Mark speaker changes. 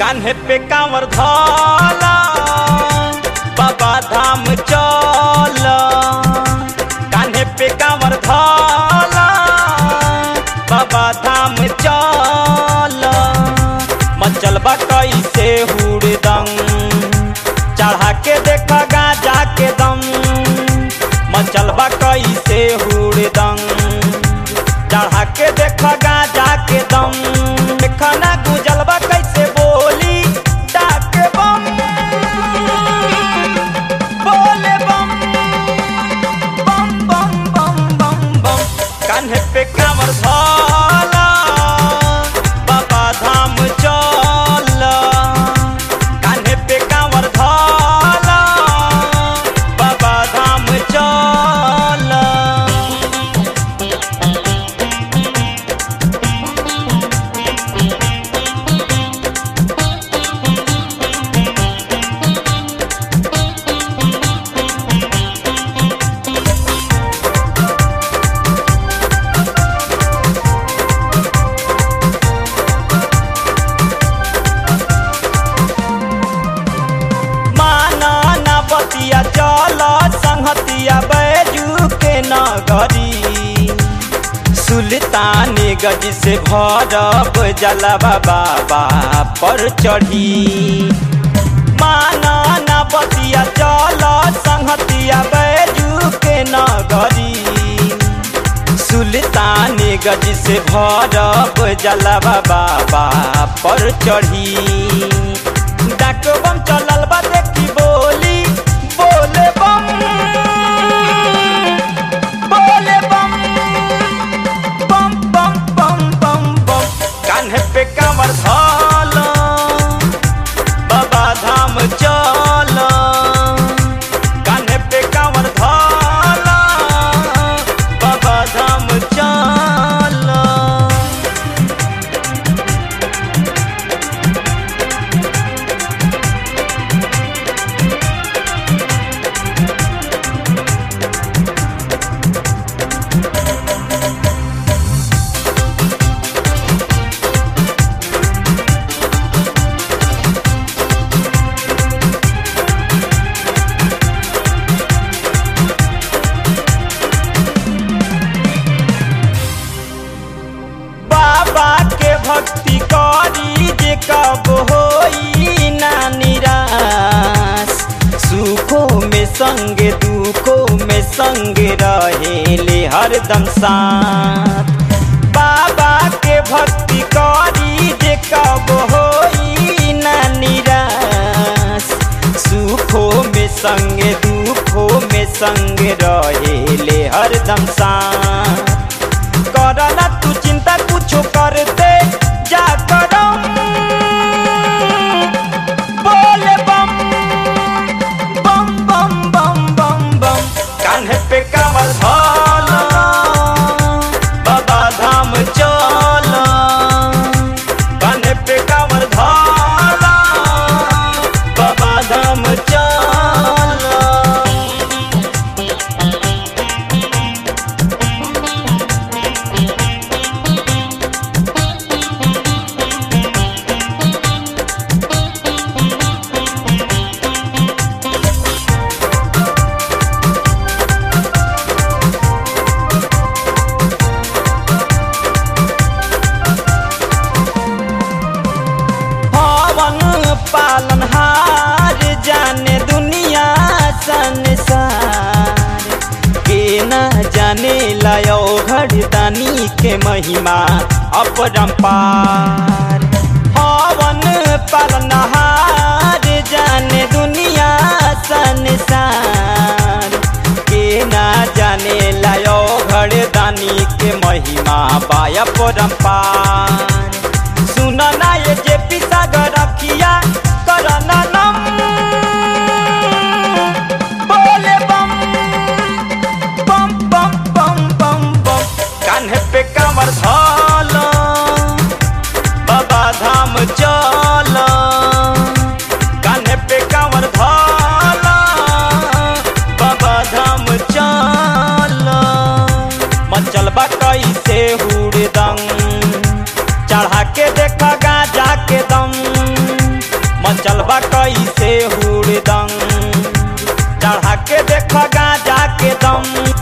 Speaker 1: कान्हे पे कांवर धला बाबा धाम चल कान्हे पे कांवर धला बाबा धाम चल मचल बा कैसे हुड़दंग चढ़ा के देख गाजा के दम मचल बा कैसे हुड़दंग चढ़ा के देख गाजा के दम खाना गुजल बा कैसे बोली डाके बम बोले बम बम बम बम बम बम कान्हे पे कांवर धला बाबा धाम चल कान्हे पे कांवर धला बाबा धाम चल माना ना बतिया चल संहतिया बैजू के नगरी सुल्तान गज से भरब जलवा बाबा पर चढ़ी माना ना बतिया चल संहतिया बैजू के नगरी सुल्तान गज से भरब जलवा बाबा पर चढ़ी डाक बम चलल बा देखी बोली बोले बम बोले बम बम बम बम बम बम कान्हे पे कांवर धल बाबा धाम चल कान्हे पे कांवर धल बाबा धाम चल बाबा के भक्ति करी जे कब होई ना निराश सुखों में संग दुखों में संग रहेले हरदम साथ बाबा के भक्ति करी जे कब होई ना निराश सुखों में संग दुखों में संग रहेले हरदम साथ करना तू चिंता कुछो कर दे जा करम बोले बम बम बम बम बम बम कान्हे पे कांवर धल बाबा धाम चल कान्हे पे कांवर धल बाबा धाम चल हवन पालन हार जाने दुनिया संसार के न जाने लायो घड़दानी के महिमा अपरंपार हवन पालन हार जाने दुनिया संसार के न जाने लायो घड़दानी के महिमा बाया परंपार सुन ना ये जे पिता रखिया करना नम बोले बम बम बम बम बम बम कान्हे पे कांवर धल बाबा धाम चल कान्हे पे कांवर धल बाबा धाम चल मचल बा कैसे हुड़दंग चढ़ा के देख गाजा के दम देख गाजा के दम